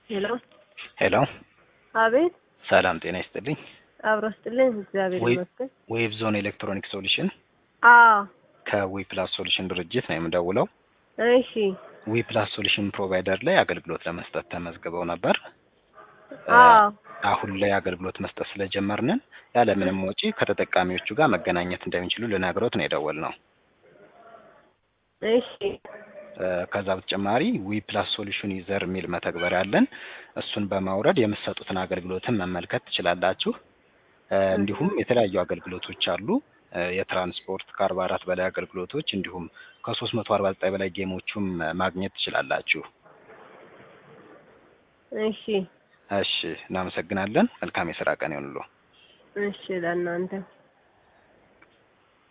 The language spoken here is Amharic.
ሄሎ ሄሎ አቤት ሰላም ጤና ይስጥልኝ። አብሮ ስጥልኝ እግዚአብሔር ወይ- ይመስገን ዌብ ዞን ኤሌክትሮኒክ ሶሉሽን አዎ ከዊ ፕላስ ሶሉሽን ድርጅት ነው የምደውለው። እሺ ዊ ፕላስ ሶሉሽን ፕሮቫይደር ላይ አገልግሎት ለመስጠት ተመዝግበው ነበር። አዎ አሁን ላይ አገልግሎት መስጠት ስለጀመርንን ያለምንም ወጪ ከተጠቃሚዎቹ ጋር መገናኘት እንደሚችሉ ልነግሮት ነው የደወልነው። እሺ እ፣ ከዛ በተጨማሪ ዊ ፕላስ ሶሉሽን ዩዘር የሚል መተግበሪያ አለን። እሱን በማውረድ የምትሰጡትን አገልግሎትን መመልከት ትችላላችሁ። እ፣ እንዲሁም የተለያዩ አገልግሎቶች አሉ። እ፣ የትራንስፖርት ከአርባ አራት በላይ አገልግሎቶች እንዲሁም ከሶስት መቶ አርባ ዘጠኝ በላይ ጌሞቹም እ፣ ማግኘት ትችላላችሁ። እሺ እሺ፣ እናመሰግናለን። መልካም የስራ ቀን ይሁንልዎ። እሺ ለእናንተ